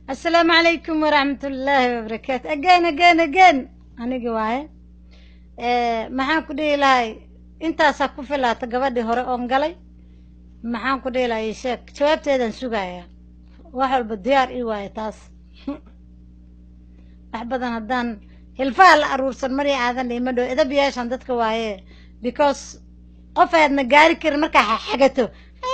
asalaamu calaykum waraxmat ullaahi wabarakaatu again again again anigi waaye maxaan ku dhihi lahay intaasaa ku filaata gabadhii hore oon galay maxaan ku dhihi lahay sheeg jawaabteedaan sugayaa wax walba diyaar ii waaye taas wax badan haddaan hilfaha la aruursan marii aadan dhiima dhow edab yeeshan dadka waaye because qof aadna gaari karin markaa xagato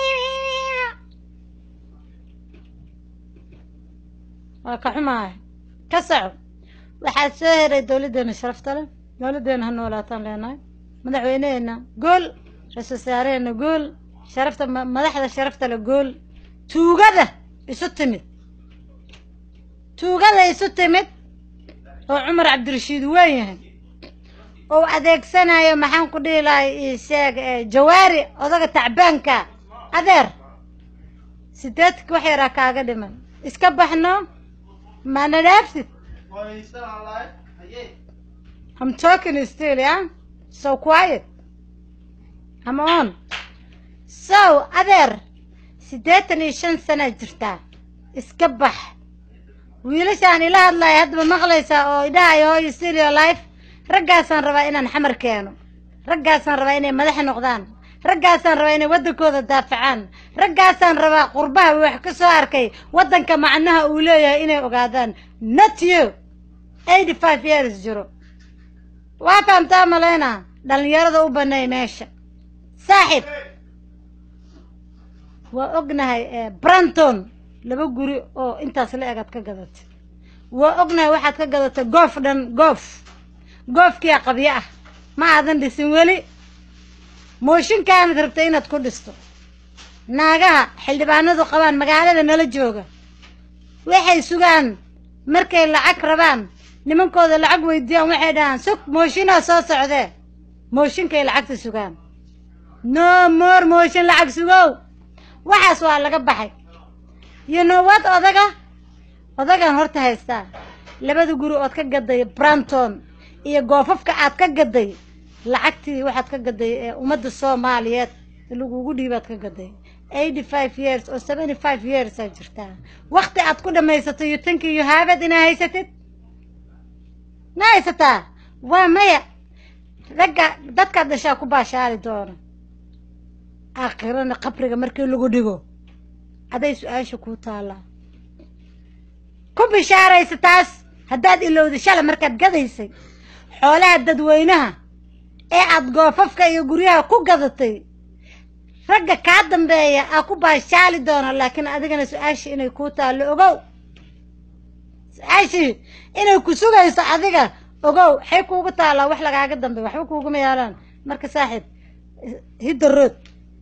waa ka xumahay ka soco waxaad soo heray dowladdeena sharafta leh dowladdeena ha noolaataan leenahay madaxweyneheena gool ra-isul wasaareheenna gool sharafta madaxda sharafta leh gool tuugada isu timid tuugada isu timid oo cumar cabdirashiid weyn yahay oo adeegsanayo maxaan ku dhihi lahay isheeg jawaari odaga tacbaanka adeer sideedka wax yaraa kaaga dhiman iska baxno maana dhaafsid I'm talking still, yeah? So quiet. I'm on. So, adeer, siddeetan iyo shan sana jirtaa. Iska bax. wiilashaan ila hadlaya haddaba maqlaysaa oo idhahayo hooyo studio life raggaasaan rabaa inaan xamar keeno raggaasaan rabaa inay madax noqdaan raggaasaan rabaa inay waddankooda daafacaan raggaasaan rabaa qurbaha wax ka soo arkay waddanka macnaha uu leeyahay inay ogaadaan not you eighty five years jiro waa fahamtaa maleyna dhallinyarada u banay meesha saaxib waa ognahay branton laba guri oo intaas la egaad ka gadatay waa ognahay waxaad ka gadatay goof dhan goof goofkiia qabyo ah ma aadan dhisin weli mooshinkaanad rabtay inaad ku dhisto naagaha xildhibaanadu qabaan magaalada nala jooga waxay sugaan markay lacag rabaan nimankooda lacag weydiiyaan waxay dhahaan sug mooshinaa soo socdee mooshinkay lacagta sugaan no more mooshin lacag sugow waxaas waa laga baxay you know what odaga odagan horta haystaa labada guri ood ka gaday branton iyo goofafka aad ka gaday lacagtii waxaad ka gaday ee ummadda soomaaliyeed lagugu dhiibaad ka gaday eighty five years oo seventy five years aa jirtaa wakti aad ku dhammaysato you think you have it inaa haysatid ma haysataa waa maya ragga dadkaad dhashaa ku baashaali doona aakhirana qabriga markii lagu dhigo aday su-aasha kuu taallaa ku bishaaraysa taas haddaad ilowda shala markaad gadaysay xoolaha dadweynaha ee aad goofafka iyo guryaha ku gadatay ragga kaa dambeeya aa ku baashaali doona laakiin adigana su-aashii inay kuu taallo ogow su-aashii inay ku sugayso adiga ogow waxay kuugu taallaa wax lagaaga dambeey waxba kuuguma yaalaan marka saaxiib hidda rood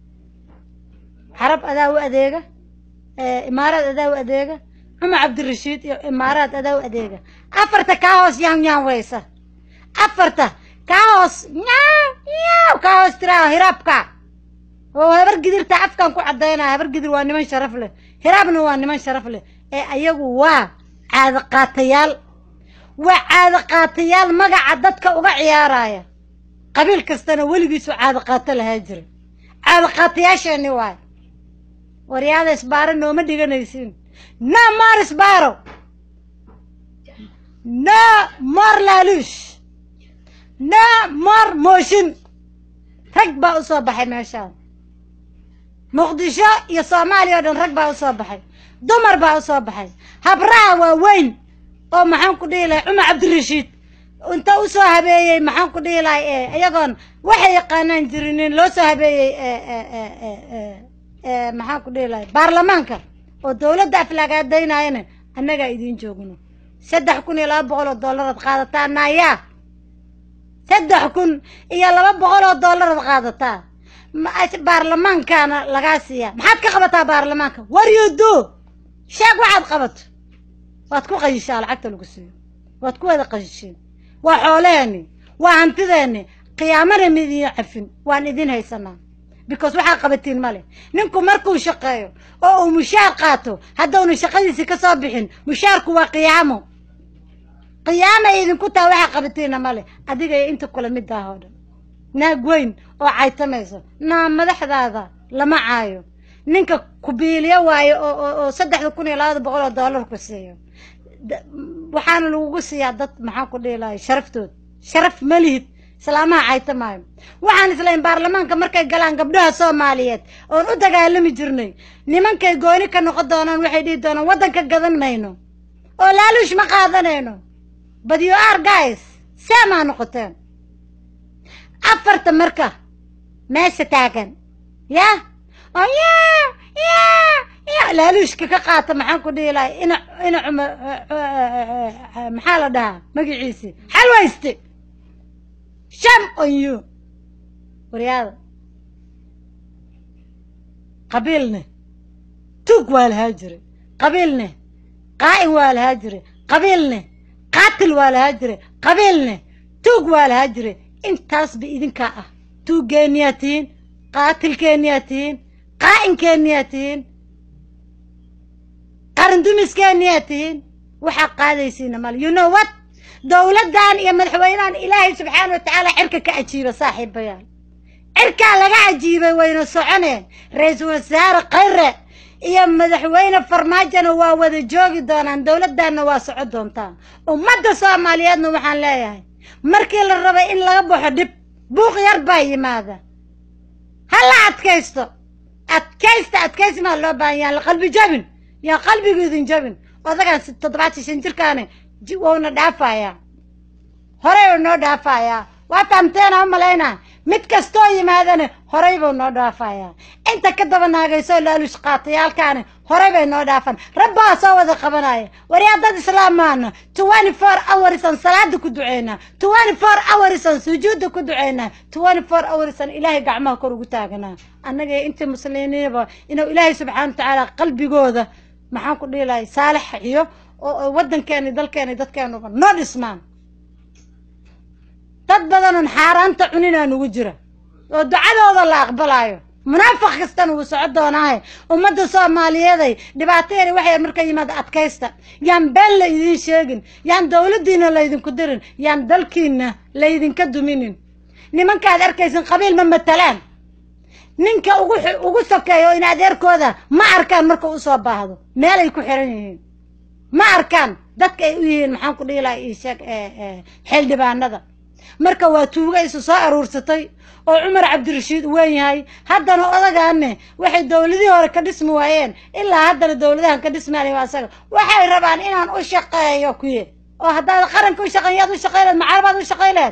xarab adaa u adeega imaaraad adaa u adeega cumar cabdirashiid iyo imaaraad adaa u adeega afarta kaa hoos yaan yaan weysa afarta kaa hoos nyaaw nyaaw kaa hoos tiraa hiraabka oo habar gidirta afkan ku caddaynaya habar gidir waa niman sharaf leh hiraabna waa niman sharaf leh ee ayagu waa caado qaatayaal waa caado qaatayaal magaca dadka uga ciyaaraya qabiil kastana weligiisu caado qaato lahaa jira caado qaatayaasheeni waay waryaada isbaaro nooma dhiganaysiin no more isbaaro no more laaluush no more mooshin rag baa u soo baxay meeshaan muqdisho iyo soomaaliya oo dhan rag baa u soo baxay dumar baa u soo baxay habraha waa weyn oo maxaan ku dhihi lahay cumar cabdirashiid inta u soo habeeyey maxaan ku dhihi lahay iyagoon waxay yaqaanaan jirinin loo soo habeeyey maxaan ku dhihi lahay baarlamaanka oo dawladda aflaagaadaynayana annagaa idiin joogno saddex kun iyo laba boqol oo dollaraad qaadataa naayaa saddex kun iyo laba boqol oo dollaraad qaadataa baarlamaankaana lagaa siiyaa maxaad ka qabataa baarlamaanka war you do sheeg waxaad qabato waad ku qayishaa lacagta lagu siiyo waad ku wada qayisheen waa xoolaheenni waa hantideenni qiyaamana midiin cafin waan idin haysanaa because waxaa qabatiin ma leh ninku markuu shaqeeyo oo uu mushaar qaato haddawna shaqadiisii ka soo bixin mushaarku waa qiyaamo qiyaama idinku taha waxaa qabatiinna ma leh adigay inta kula middaah oo dhan naag weyn oo caytamayso naa madaxdaada lama caayo ninka kubiiliyo waayo oo oo oo saddexda kun iyo labada boqol oo dollar ku siiyo Da- waxaana lagugu siiyaa dad maxaan ku dhihi lahay sharaftood sharaf ma lihid islaamaha cayta maayo waxaan islayn baarlamaanka markay galaan gabdhaha soomaaliyeed oon u dagaalami jirnay nimankay gooni ka noqon doonaan waxay dhihi doonaan waddanka gadan mayno oo laaluush ma qaadanayno but you are guys seemaa noqoteen afarta marka meesha taagan ya oo ya ya ya laaluushka ka qaata maxaan ku dhihi lahay ina ina cuma maxaa la dhahaa magaciisi xalwayste sham on you waryaada qabiilne tuug waa lahaa jiray qabiilne qaa'in waa lahaa jiray qabiilne qaatil waa lahaa jiray qabiilne tuug waa lahaa jiray intaasba idinkaa ah tuuggeenniyaa tihiin qaatilkeenniyaa tihiin qaa'inkeeniyaa tihiin qarandumiskeeniyaa tihiin waxaa qaadaysiina male you know what dowladdan iyo madaxweynahan ilaahay subxaana wa tacaala cirka ka ajiiba saaxiibayaal cirkaa laga ajiibay wayna soconeen ra-iisul wasaare khayre iyo madaxweyne farmaajona waa wada joogi doonaan dowladdanna waa soco doontaan ummadda soomaaliyeedna waxaan leeyahay markii la rabay in laga baxo dhib buuq yar baa yimaada ha la adkaysto adkaysta adkaysmaa loo baahan yaan la qalbi jabin yaan qalbigu idin jabin odagaan si- toddobaatan shan jirkaani ji- wouna dhaafayaa horey uu noo dhaafayaa waa taamteena u malaynaa mid kastoo yimaadana horey buu noo dhaafayaa inta ka daba naagaysoo laalush qaatayaalkaani horey bay noo dhaafan rabbaa soo wada qabanaya waryaa dad islaam maana twenty four hours aan salaada ku duceynaa twenty four hours aan sujuudda ku duceynaa twenty four hours aan ilaahay gacmaha kor ugu taaganaa annaga iyo intii muslimiinba inuu ilaahay subxaana watacaala qalbigooda maxaan ku dhihi lahay saalix iyo oo oo waddankeena dalkeena iyo dadkeenuba noo dhismaan dad badanoon xaaraanta cuninaa nugu jira oo ducadooda la aqbalaayo munaafiq kastana wuu soco doonaahe ummadda soomaaliyeeday dhibaateeda waxay marka yimaada adkaysta yaan been la idiin sheegin yaan dowladdiina laydinku dirin yaan dalkiina laydinka duminin nimankaad arkaysin qabiil ma matalaan ninka ugu xu- ugu sokeeya oo in adeerkooda ma arkaan marka u soo baahdo meelay ku xiran yihiin ma arkaan dadka ay u yihiin maxaan ku dhihi lahaa ii sheeg ee, ee, xildhibaanada marka waa tuuga isu soo aruursatay oo cumar cabdirashiid u weyn yahay haddana odagaane waxay dowladihii hore ka dhismi waayeen ilaa haddana dowladahan ka dhismaanay waa asaga waxay rabaan inaan u shaqeeyo kuye oo haddaad qaranka u shaqeyn yaad u shaqey leed macarabaad u shaqey leed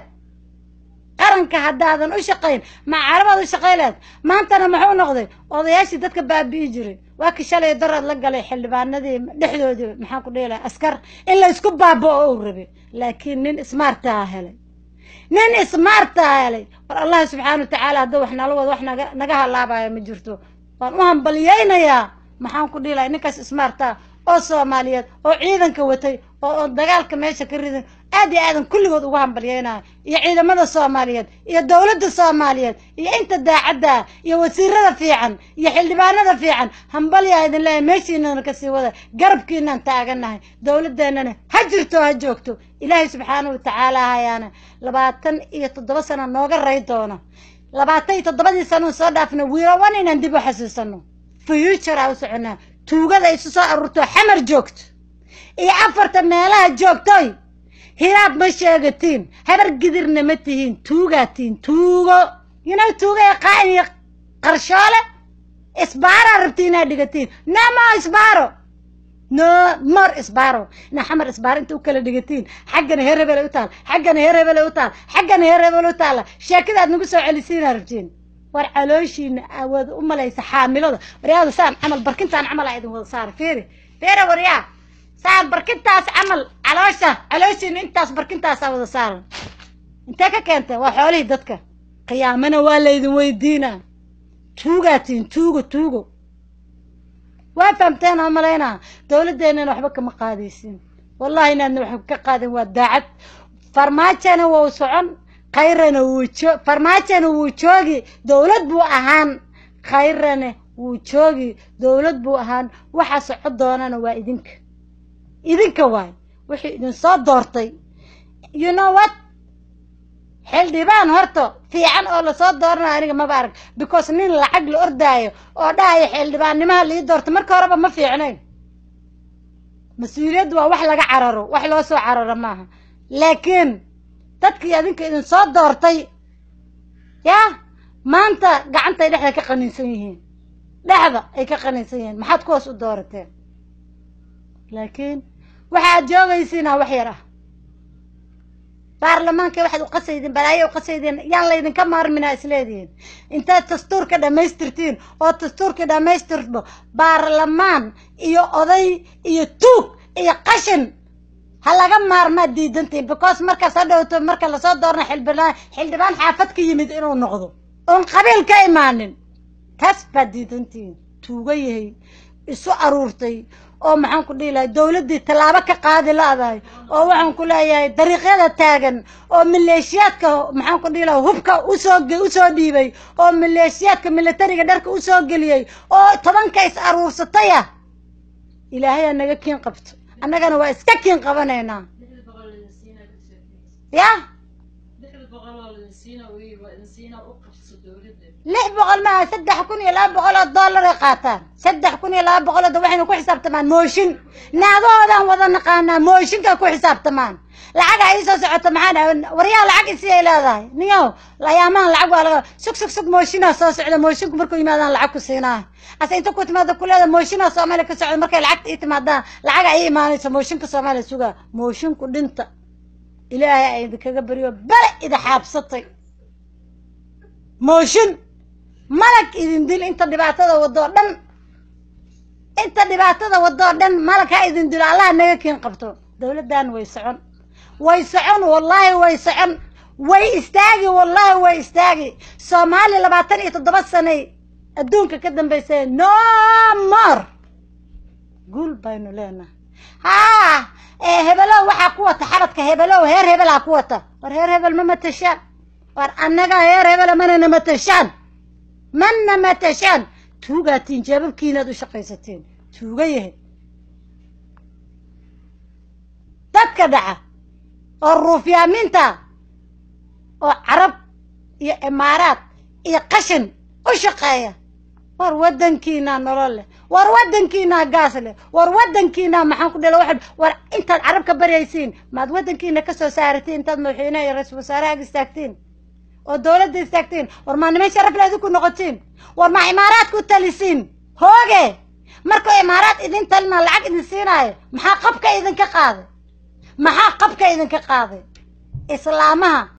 qaranka haddaadan u shaqayn macarabaad u shaqey leed maantana muxuu noqday odayaashii dadka baabi'i jiray waa ki shalay daraad la galay xildhibaanadii dhexdoodii maxaan ku dhihi lahaa askar in la isku baaba'o uu rabay laakiin nin ismaartaa helay nin ismaartaa helay war allah subxaana wa tacaala hadduu wax nala wado wax naga naga halaabayo ma jirto waan u hambalyaynayaa maxaan ku dhihi lahay ninkaas ismaartaa oo soomaaliyeed oo ciidanka watay oo oo dagaalka meesha ka ridan aad iyo aadan kulligood ugu hambalyaynaya iyo ciidamada soomaaliyeed iyo dowladda soomaaliyeed iyo inta daacadda iyo wasiirada fiican iyo xildhibaanada fiican hambalyaa idin leeyahay meeshiinana kasii wada garabkiinaan taaganahay dowladeennana ha jirto ha joogto ilaahay subxaana wa tacaala hayaana labaatan iyo toddoba sano nooga ray doono labaatan iyo toddobadii sano soo dhaafna wiirawan inaan dib u xasuusano future aa u soconaa tuugada isu soo aruurto xamar joogto iyo afarta meelaha joogtoy hiraab ma sheegatiin habar gidirna ma tihiin tuugaa tihiin tuugo yinow tuuga ee qaa'in iyo qarshoole isbaaraa rabti inaad dhigatiin no more isbaaro no more isbaaro ina xamar isbaaro inta u kala dhigatiin xaggana heer hebel ay u taal xaggana heer hebel ay u taal xaggana heer hebel u taala sheekada aad nagu soo celisiinaa rabtiin war calooshiina awood u malaysa xaamilada waryaada saan camal barkintaan camal aa idin wada saara fiiri fiiri waryaa saan barkintaas camal caloosha calooshiina intaas barkintaasaa wada saaran intee ka keentay waa xoolihii dadka qiyaamana waa laydin weydiinaa tuugaatiin tuugo tuugo waa fahamteen oo malaynaa dowladdeennana waxba kama qaadaysin wallahi inaadna waxba ka qaadin waa daacad farmaajona wuu socon khayrana wuu jo farmaajona wuu joogi dowlad buu ahaan khayrana wuu joogi dowlad buu ahaan waxa soco doonana waa idinka idinka waay wixii idin soo doortay you know what xildhibaan horta fiican oo lasoo dooranayo aniga maba arag because nin lacag la ordaayo oo dhahayo xildhibaannimaha lii doorto marka horeba ma fiicnayn mas-uuliyaddu waa wax laga cararo wax loo soo cararo maaha laakiin dadkii adinka idin soo doortay yaa maanta gacantay dhexda ka qaniinsan yihiin dhexda ay ka qaniinsan yihiin maxaad kuwaas u doorateen laakiin waxaad joogaysiinaa wax yar ah baarlamaanka waxaad u qasaydeen balaayo u qasaydeen yaan laydinka maarminaa isleedihiin intaad dastuurka dhammaystirtiin oo dastuurka dhammaystirto baarlamaan iyo oday iyo tuug iyo qashin ha laga maarmaad diidantiin because markaas ha dhowto marka lasoo doorna xildhibaan xildhibaan xaafad ka yimid inuu noqdo oon qabiil ka imaanin taas baad diidantiin tuuga yahay isu aruurtay oo maxaan ku dhihi lahay dowladdii tallaabo ka qaadi la-dahay oo waxaan ku leeyahay dariiqyada taagan oo maleeshiyaadka maxaan ku dhihi lahay hubka usoo usoo dhiibay oo maleeshiyaadka militariga dharka usoo geliyey oo tobanka is aruursataya ilaahay aa naga kiin qabto annagana waa iska kiin qabanaynaa ya lix boqol maaha saddex kun iyo laba boqol oo dollar ay qaataan saddex kun iyo laba boqol oo waxayna ku xisaabtamaan mooshin naagahoodaan wada naqaanaa mooshinka ku xisaabtamaan lacaga ii soo socota maxaa waryaha lacag isi ay leedahay niyow ayaamahan lacag waa laga sug sug sug mooshinaa soo socda mooshinku markuu yimaadaan lacag ku siinaa ase inta ku timaada kuleeda mooshinaa soomaaliya ka socda markay lacagta ii timaadaan lacaga ii imaanayso mooshinka soomaaliya sugaa mooshinku dhinta ilaahay ay idinkaga beriyo bale ida xaabsatay mooshin malag idin dil inta dhibaatada wadoo dhan inta dhibaatada wadoo dhan malag ha idin dilo allaha naga kiin qabto dowladdan way socon way socon wallaahi way socon way istaagi wallaahi way istaagi soomaaliya labaatan iyo toddoba sanay adduunka ka dambaysay no more guul baynu leenahay haa hebelow waxaa ku wata xabadka hebelow heer hebelaa ku wata war heer hebel ma matashaan war annaga heer hebela manana matashaan mana matashaan tuugaatiin jeebabkiinaad u shaqaysateen tuuga yahay dadka dhaca oo ruufyaaminta oo carab iyo imaaraad iyo qashin u shaqeeya war waddankiinaa nolol leh war waddankiinaa gaas leh war waddankiinaa maxaan ku dhila waxaad war intaad carab ka baryaysiin maad waddankiina ka soo saaratiin intaad madaxweynaha iyo ra-iisul wasaaraha istaagtiin oo dowladda istaagtiin war maa niman sharaf le idinku noqotiin war maa imaaraad ku talisiin hooge markuu imaaraad idin talina lacag idin siinaayo maxaa qabka idinka qaaday maxaa qabka idinka qaaday islaamaha